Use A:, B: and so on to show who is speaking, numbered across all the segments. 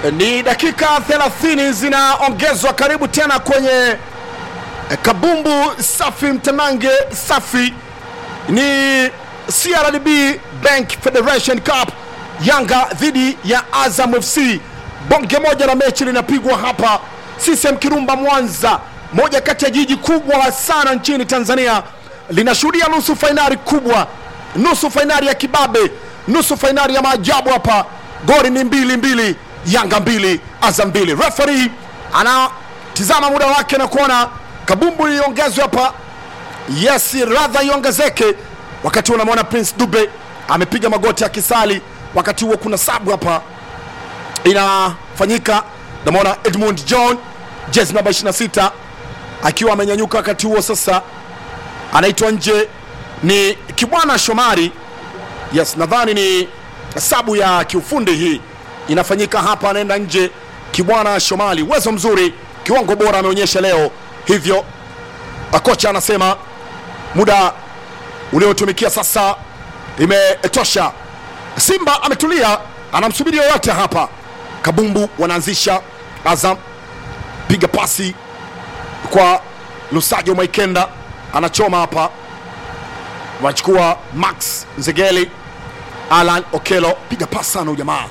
A: Ni dakika 30 zinaongezwa karibu tena kwenye eh, kabumbu safi, mtanange safi. Ni CRDB Bank Federation Cup, Yanga dhidi ya Azam FC. Bonge moja la mechi linapigwa hapa CCM Kirumba, Mwanza, moja kati ya jiji kubwa sana nchini Tanzania, linashuhudia nusu fainali kubwa, nusu fainali ya kibabe, nusu fainali ya maajabu hapa. Goli ni mbili mbili, Yanga mbili, Azam mbili. Referee anatizama muda wake na kuona kabumbu iongezwe hapa yes radha iongezeke. Wakati huo unamwona Prince Dube amepiga magoti akisali. Wakati huo kuna sabu hapa inafanyika, namwona Edmund John jezi namba 26 akiwa amenyanyuka. Wakati huo sasa anaitwa nje, ni Kibwana Shomari. Yes, nadhani ni sabu ya kiufundi hii inafanyika hapa, anaenda nje Kibwana Shomari. Uwezo mzuri, kiwango bora ameonyesha leo, hivyo kocha anasema muda uliotumikia sasa imetosha. Simba ametulia, anamsubiri yoyote hapa. Kabumbu wanaanzisha Azam, piga pasi kwa Lusajo Maikenda, anachoma hapa, wanachukua Max Nzegeli, Alan Okelo, piga pasi sana ujamaa,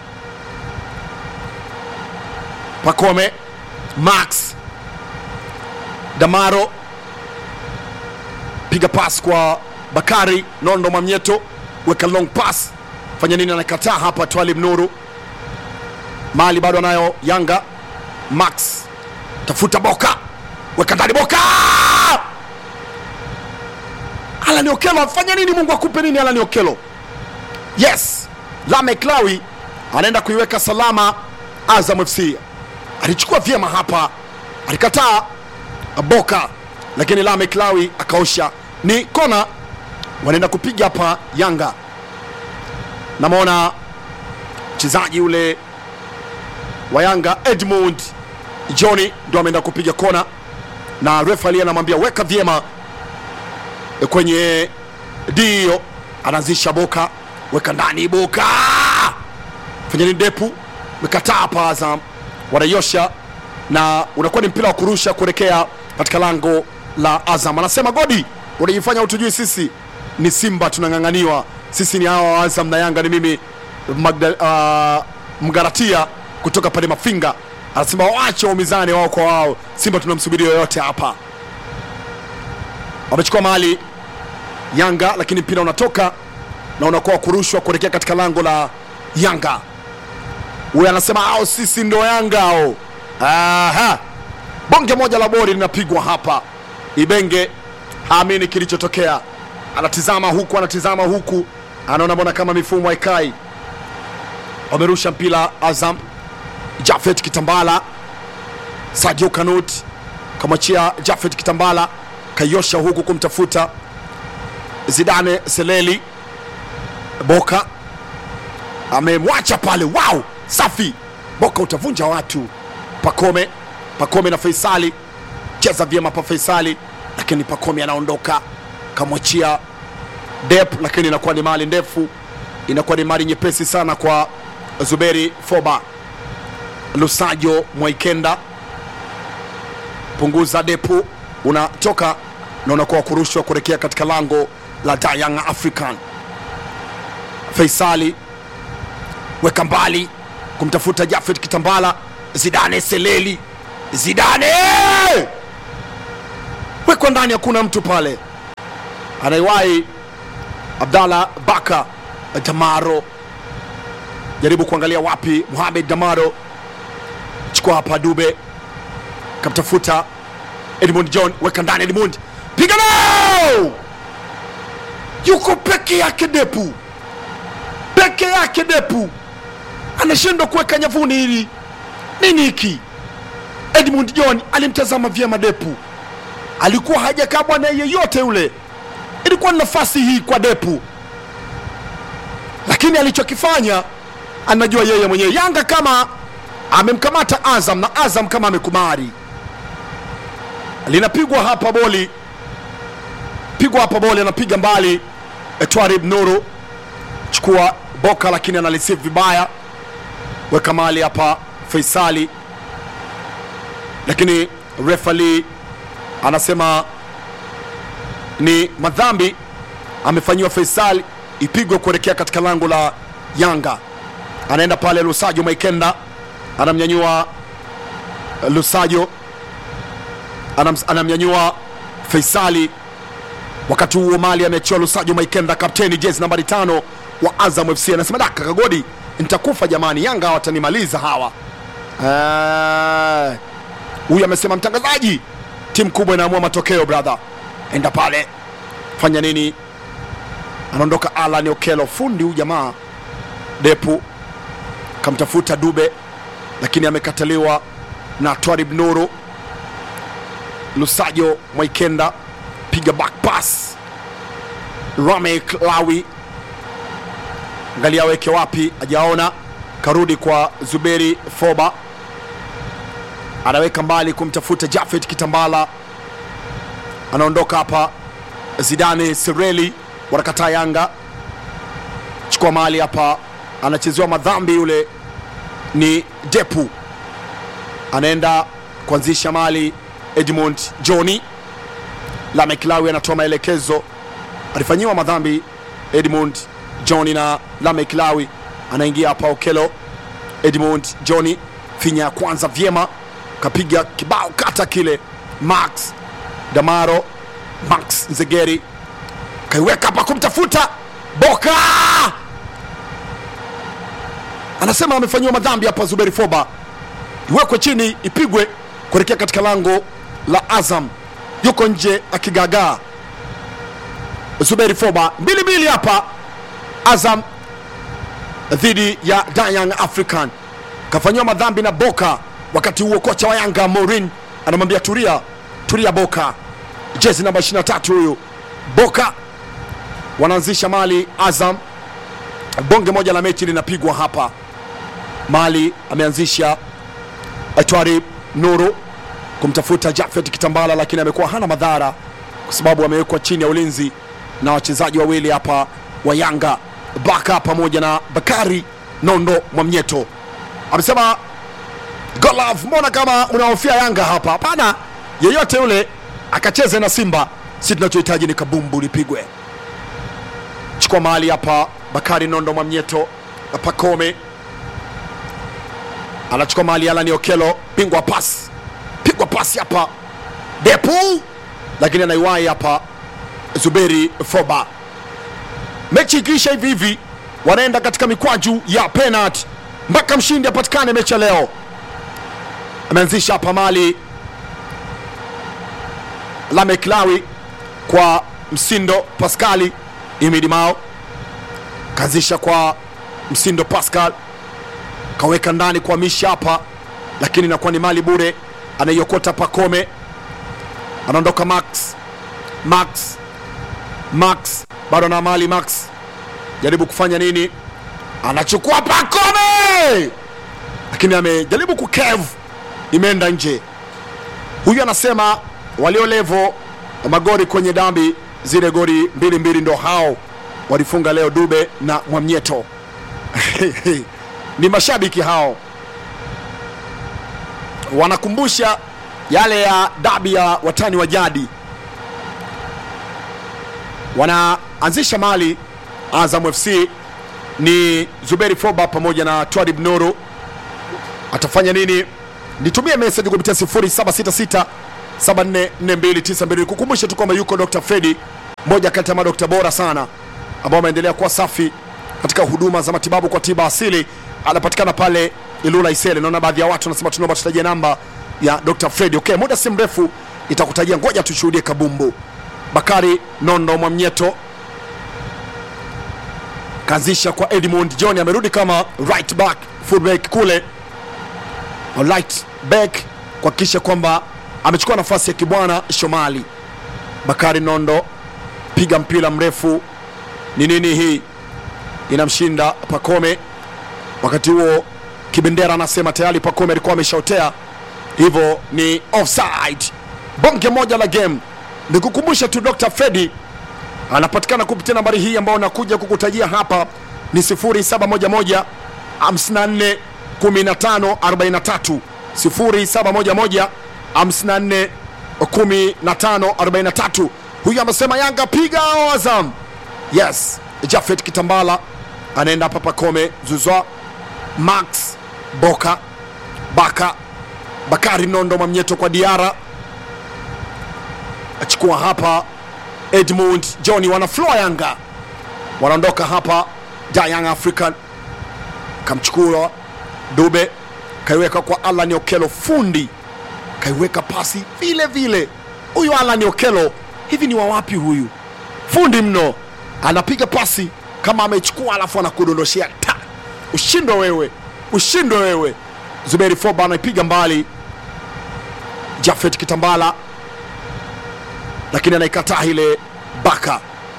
A: Pakome, Max Damaro piga pass kwa Bakari Nondo Mwamnyeto, weka long pass, fanya nini? Anakataa hapa. Twalib Nuru mali bado anayo Yanga. Max tafuta Boka, weka ndani Boka. Alani Okelo afanya nini? Mungu akupe nini? Alani Okelo, yes. Lamek Lawi anaenda kuiweka salama. Azam FC alichukua vyema hapa, alikataa Boka lakini Lamek Lawi akaosha. Ni kona wanaenda kupiga hapa Yanga. Namwona mchezaji ule wa Yanga Edmund Johnny ndo ameenda kupiga kona, na refali anamwambia weka vyema kwenye dio. Anaanzisha Boka, weka ndani Boka, fanya nini? Depu mekataa hapa. Azam wanaiosha na unakuwa ni mpira wa kurusha kuelekea katika lango la Azam. Anasema Godi, unajifanya utujui, sisi ni Simba tunang'ang'aniwa, sisi ni hawa wa Azam na Yanga ni mimi Magda, uh, Mgaratia kutoka pale Mafinga. Anasema waache waumizane wao kwa wao, Simba tunamsubiri yoyote hapa. Wamechukua mahali Yanga, lakini mpira unatoka na unakuwa kurushwa kuelekea katika lango la Yanga. Huyu anasema ao sisi ndo Yanga ao. Aha. Bonge moja la bori linapigwa hapa. Ibenge haamini kilichotokea, anatizama huku, anatizama huku, anaona mbona kama mifumo haikai. Wamerusha mpira Azam, Jafet Kitambala, Sadio Kanut kamwachia Jafet Kitambala, kaiosha huku kumtafuta Zidane Seleli. Boka amemwacha pale, wow, safi. Boka utavunja watu. Pakome Pakome na Faisali cheza vyema pa Faisali, lakini Pakome anaondoka kamwachia Dep, lakini inakuwa ni mali ndefu, inakuwa ni mali nyepesi sana kwa Zuberi Foba. Lusajo Mwaikenda punguza Depu, unatoka na unakuwa kurushwa kuelekea katika lango la Young African. Faisali weka mbali kumtafuta Jafet Kitambala, Zidane Seleli Zidane wekwa ndani, hakuna mtu pale. Anaiwahi Abdallah Baka Damaro, jaribu kuangalia wapi Mohamed Damaro, chukua hapa Dube, kamtafuta Edmund John, weka ndani Edmund, piga nao, yuko peke yake Depu, peke yake Depu anashindwa kuweka nyavuni. Hili nini hiki? Edmund John alimtazama vyema Depu, alikuwa hajakabwa na yeyote yule. Ilikuwa ni nafasi hii kwa Depu, lakini alichokifanya anajua yeye mwenyewe. Yanga kama amemkamata Azam na Azam kama amekumari. Linapigwa hapa boli, pigwa hapa boli, anapiga mbali Twarib Nuru, chukua Boka, lakini analisifu vibaya, weka mali hapa Faisali, lakini refali anasema ni madhambi amefanyiwa Faisal, ipigwe kuelekea katika lango la Yanga. Anaenda pale Lusajo Maikenda anamnyanyua Lusajo anam, anamnyanyua Faisali. Wakati huo Mali ameachiwa Lusajo Maikenda, kapteni jezi nambari tano wa Azam FC, anasema daka Kagodi, nitakufa jamani, Yanga watanimaliza hawa. Eh, Huyu amesema mtangazaji, timu kubwa inaamua matokeo brother, enda pale fanya nini? Anaondoka Alan Okelo, fundi huyu jamaa Depu kamtafuta Dube lakini amekataliwa na Twarib Nuru. Lusajo Mwaikenda piga back pass, Ramek Lawi angalia aweke wapi, ajaona karudi kwa Zuberi Foba, anaweka mbali kumtafuta Jafet Kitambala, anaondoka hapa. Zidane Sireli wanakataa Yanga, chukua mali hapa, anachezewa madhambi yule ni Depu anaenda kuanzisha mali. Edmund Johni Lamekilawi anatoa maelekezo, alifanyiwa madhambi Edmund Johni na Lamekilawi anaingia hapa. Okelo Edmund Johni finya ya kwanza vyema, kapiga kibao kata kile. Max Damaro Max Nzegeri kaiweka hapa kumtafuta Boka anasema amefanyiwa madhambi hapa. Zuberi Foba iwekwe chini, ipigwe kuelekea katika lango la Azam, yuko nje akigagaa. Zuberi Foba mbili mbili hapa, Azam dhidi ya Young African, kafanyiwa madhambi na Boka. Wakati huo kocha wa Yanga Morin anamwambia tulia, tulia Boka, jezi namba 23 huyu Boka. Wanaanzisha mali Azam, bonge moja la mechi linapigwa hapa. Mali ameanzisha Atwari Nuru kumtafuta Jafet Kitambala, lakini amekuwa hana madhara kwa sababu amewekwa chini ya ulinzi na wachezaji wawili hapa wa Yanga, Baka pamoja na Bakari Nondo Mwamnyeto. Amesema Golaf, mbona kama unahofia Yanga hapa? Hapana, yeyote yule akacheze na Simba, si tunachohitaji ni kabumbu lipigwe. Chukua mali hapa, Bakari Nondo Mwamnyeto na Pakome anachukua mali Alani Okelo, pingwa pasi, pigwa pasi hapa Depu, lakini anaiwahi hapa Zuberi Foba. Mechi ikiisha hivi hivi, wanaenda katika mikwaju ya penalty mpaka mshindi apatikane mechi ya leo. Ameanzisha hapa mali Lameklawi kwa Msindo Paskali Imidi Mao kaanzisha kwa Msindo Pascal kaweka ndani kwa misha hapa, lakini inakuwa ni mali bure. Anaiokota Pakome, anaondoka Max Max Max bado na mali Max, jaribu kufanya nini? Anachukua Pakome, lakini amejaribu kukevu, imeenda nje. Huyu anasema walio levo magori kwenye dambi zile gori mbili mbili ndo hao walifunga leo Dube na Mwamnyeto ni mashabiki hao wanakumbusha yale ya dabi ya watani wa jadi. Wanaanzisha mali Azam FC ni Zuberi Foba pamoja na Twadib Nuru. Atafanya nini? Nitumie message kupitia 0766 744292 kukumbusha tu kwamba yuko Dr. Fredi, mmoja kati ya madokta bora sana ambao ameendelea kuwa safi katika huduma za matibabu kwa tiba asili anapatikana pale Ilula Isele. Naona baadhi ya watu wanasema tunaomba tutajie namba ya Dr. Fred. Okay, muda si mrefu itakutajia, ngoja tushuhudie kabumbu. Bakari Nondo Mwamnyeto kaanzisha kwa Edmund John, amerudi kama right back full back kule right back kuhakikisha kwamba amechukua nafasi ya Kibwana Shomali. Bakari Nondo piga mpira mrefu, ni nini hii inamshinda Pakome. Wakati huo Kibendera anasema tayari Pakome alikuwa ameshaotea, hivyo ni offside. Bonge moja la game. Nikukumbusha tu Dr. Fredi anapatikana kupitia nambari hii ambayo nakuja kukutajia hapa ni 0711 54 1543 0711 54 1543 huyu amesema yanga piga hao azam yes jafet kitambala anaenda hapa pakome zuzwa max boka baka bakari nondo mamnyeto kwa diara achukua hapa edmund johni wanafloa yanga wanaondoka hapa da young african kamchukua dube kaiweka kwa alan okelo fundi kaiweka pasi vile vile huyu alan okelo hivi ni wawapi huyu fundi mno anapiga pasi kama amechukua alafu anakudondoshea ta ushindwe wewe ushindwe wewe zuberi foba anaipiga mbali jafet kitambala lakini anaikataa ile baka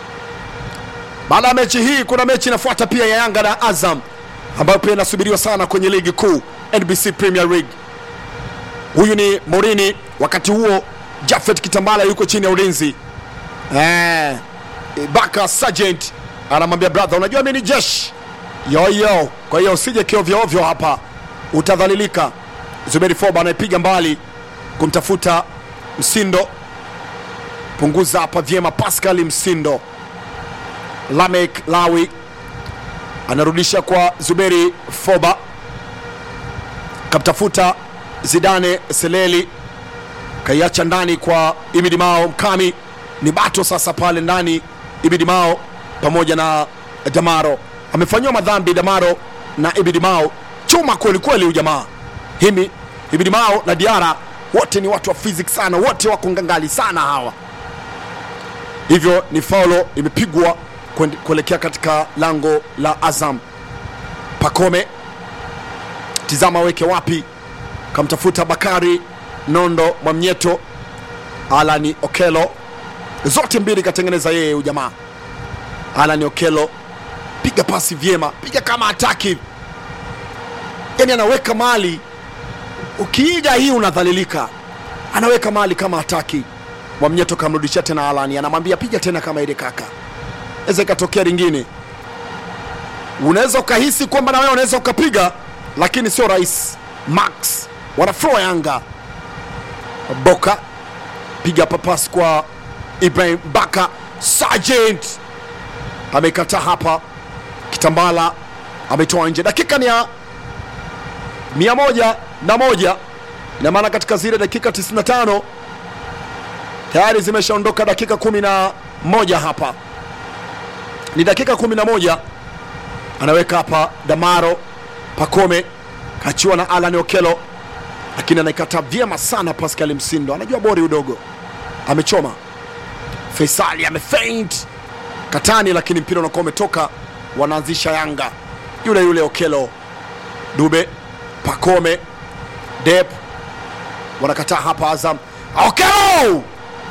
A: baada ya mechi hii kuna mechi inafuata pia ya yanga na azam ambayo pia inasubiriwa sana kwenye ligi kuu nbc premier league huyu ni morini wakati huo jafet kitambala yuko chini ya ulinzi eh, baka sergeant anamwambia brother unajua mi ni jeshi yoyo kwa hiyo usije kiovyoovyo hapa utadhalilika zuberi foba anaipiga mbali kumtafuta msindo punguza hapa vyema pascal msindo lamek lawi anarudisha kwa zuberi foba kamtafuta zidane seleli kaiacha ndani kwa ibidimao mkami ni bato sasa pale ndani ibidimao pamoja na damaro amefanyiwa madhambi damaro na ibidimao chuma kwelikweli huyu jamaa himi ibidimao na diara wote ni watu wa physics sana wote wako ngangali sana hawa hivyo ni faulo imepigwa kwende- kuelekea katika lango la azam pakome tizama weke wapi kamtafuta bakari nondo mwamnyeto alani okelo zote mbili katengeneza yeye ujamaa alani okelo piga pasi vyema piga kama ataki yani anaweka mali ukiiga hii unadhalilika anaweka mali kama hataki mwamnyeto kamrudishia tena alani anamwambia piga tena kama ile kaka naweza ikatokea lingine unaweza ukahisi kwamba na wewe unaweza ukapiga lakini sio rahisi max wanafloa yanga boka piga papas kwa ibrahim baka sergeant amekataa hapa kitambala ametoa nje dakika ni ya mia moja na moja ina maana katika zile dakika 95 tayari zimeshaondoka dakika kumi na moja hapa ni dakika kumi na moja anaweka hapa damaro pakome kachiwa na alan okelo lakini anaikata vyema sana pascal msindo anajua bori udogo amechoma faisali amefeint katani lakini mpira unakuwa umetoka wanaanzisha yanga yule yule okelo dube pakome dep wanakataa hapa azam okelo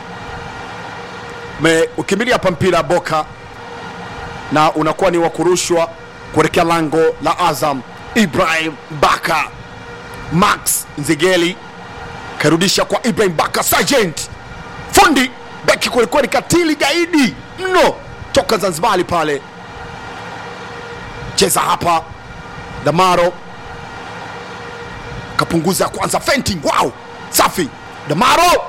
A: Me- ukimbilia hapa mpira boka na unakuwa ni wa kurushwa kuelekea lango la azam ibrahim baka max nzigeli karudisha kwa ibrahim baka sergeant fundi beki kwelikweli katili gaidi mno toka zanzibari pale cheza hapa damaro kapunguza kwanza fenting wow safi damaro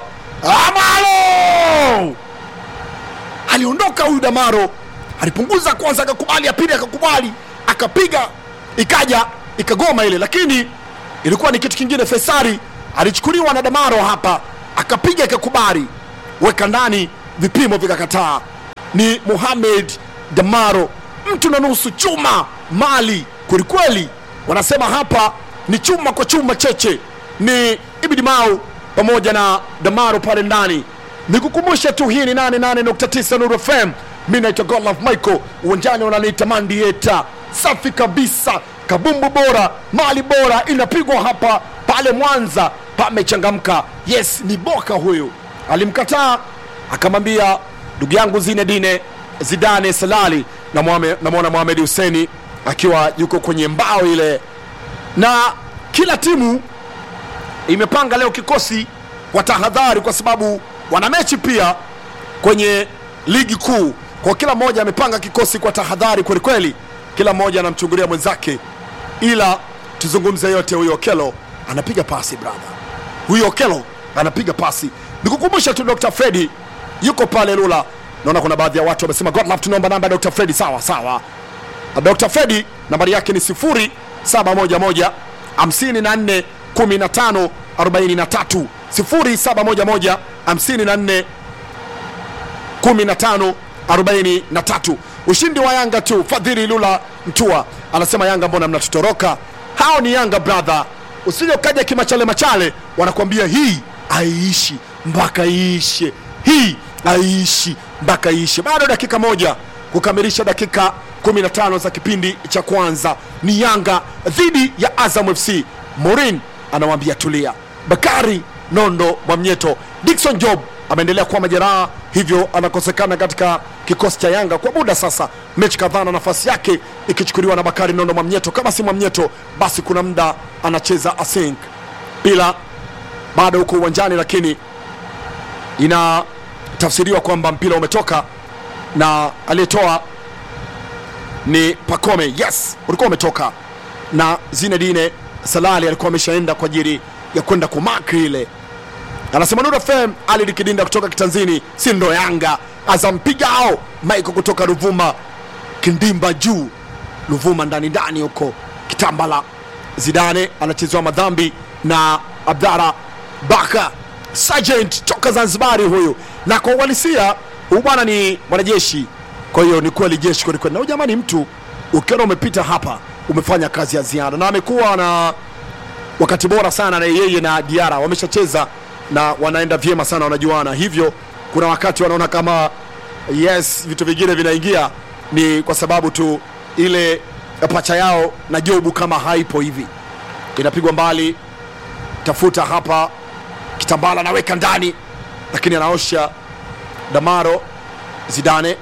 A: amalo aliondoka huyu damaro alipunguza kwanza akakubali ya pili akakubali akapiga ikaja ikagoma ile lakini ilikuwa ni kitu kingine fesari alichukuliwa na damaro hapa akapiga ikakubali weka ndani vipimo vikakataa ni muhamed damaro mtu na nusu chuma mali kwelikweli wanasema hapa ni chuma kwa chuma cheche ni ibidimau pamoja na damaro pale ndani nikukumbushe tu hii ni 88.9 Nuru FM. Mi naitwa Godlove Michael, uwanjani wananiita Mandieta. Safi kabisa, kabumbu bora, mali bora inapigwa hapa pale Mwanza, pamechangamka. Yes, ni Boka huyu alimkataa, akamwambia ndugu yangu Zinedine Zidane Salali, namwona na Mohamed Huseni akiwa yuko kwenye mbao ile, na kila timu imepanga leo kikosi kwa tahadhari, kwa sababu wana mechi pia kwenye ligi kuu. Kwa kila mmoja amepanga kikosi kwa tahadhari kwelikweli, kila mmoja anamchungulia mwenzake, ila tuzungumze yote huyo okelo anapiga pasi brother huyo okelo anapiga pasi nikukumbusha tu dr fredi yuko pale lula naona kuna baadhi ya watu wamesema god love tunaomba namba ya dr fredi sawa sawa dr fredi nambari yake ni 0711 54 15 43 0711 54 15 43 ushindi wa yanga tu fadhili lula mtua anasema yanga mbona mnatutoroka hao ni yanga brother usije ukaja kimachale machale wanakuambia hii aiishi mpaka iishe hii aiishi mpaka iishe bado dakika moja kukamilisha dakika 15 za kipindi cha kwanza ni yanga dhidi ya azam fc morin anawambia tulia bakari nondo mwamnyeto dikson job ameendelea kuwa majeraha hivyo anakosekana katika kikosi cha yanga kwa muda sasa mechi kadhaa na nafasi yake ikichukuliwa na bakari nondo mwamnyeto kama si mwamnyeto basi kuna muda anacheza asink bila bado huko uwanjani lakini inatafsiriwa kwamba mpira umetoka na aliyetoa ni pakome yes ulikuwa umetoka na zinedine salali alikuwa ameshaenda kwa ajili ya kwenda kumaki ile anasema Nuru FM Ali Likidinda kutoka Kitanzini, si ndo Yanga azampiga ao Maiko kutoka Ruvuma, kindimba juu Ruvuma ndani ndani huko Kitambala. Zidane anachezewa madhambi na Abdara Baka Sergeant toka Zanzibari huyu, na kwa uhalisia huyu bwana ni mwanajeshi, kwa hiyo ni kweli jeshi kweli kweli. Na huyu jamani, mtu ukiona umepita hapa umefanya kazi ya ziada, na amekuwa na wakati bora sana na yeye na Diara wameshacheza na wanaenda vyema sana, wanajuana. Hivyo kuna wakati wanaona kama yes, vitu vingine vinaingia, ni kwa sababu tu ile pacha yao na Jobu kama haipo hivi, inapigwa mbali, tafuta hapa, Kitambala anaweka ndani, lakini anaosha Damaro. Zidane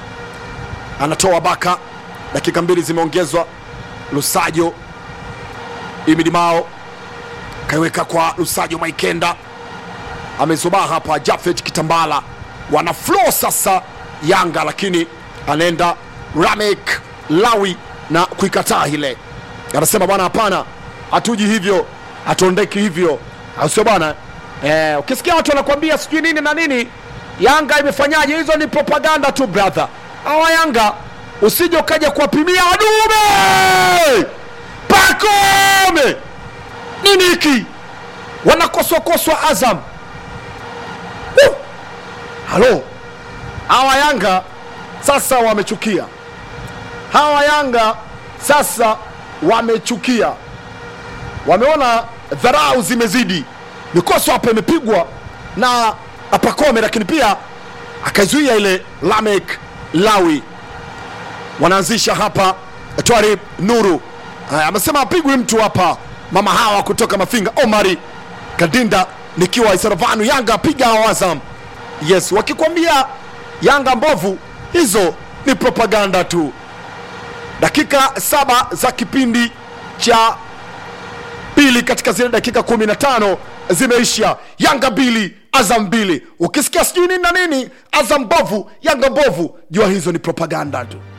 A: anatoa Baka, dakika mbili zimeongezwa. Lusajo Imidimao kaiweka kwa Lusajo Maikenda amezubaa hapa Jafet Kitambala, wana flow sasa Yanga, lakini anaenda Ramek Lawi na kuikataa ile, anasema bwana, hapana, hatuji hivyo, hatuondeki hivyo, au sio bwana? Eh, ukisikia watu wanakuambia sijui nini na nini, Yanga imefanyaje, hizo ni propaganda tu brother. Hawa Yanga usije ukaja kuwapimia wadume Pakome nini hiki, wanakoswakoswa Azam Woo! halo hawa yanga sasa wamechukia hawa yanga sasa wamechukia wameona dharau zimezidi mikoso hapa imepigwa na apakome lakini pia akaizuia ile lamek lawi wanaanzisha hapa twari nuru Haya, amesema apigwi mtu hapa mama hawa kutoka mafinga omari kadinda nikiwa isaravanu yanga piga awazam yes wakikwambia yanga mbovu hizo ni propaganda tu dakika saba za kipindi cha pili katika zile dakika 15 zimeisha yanga mbili azam mbili ukisikia sijui nini na nini azam mbovu yanga mbovu jua hizo ni propaganda tu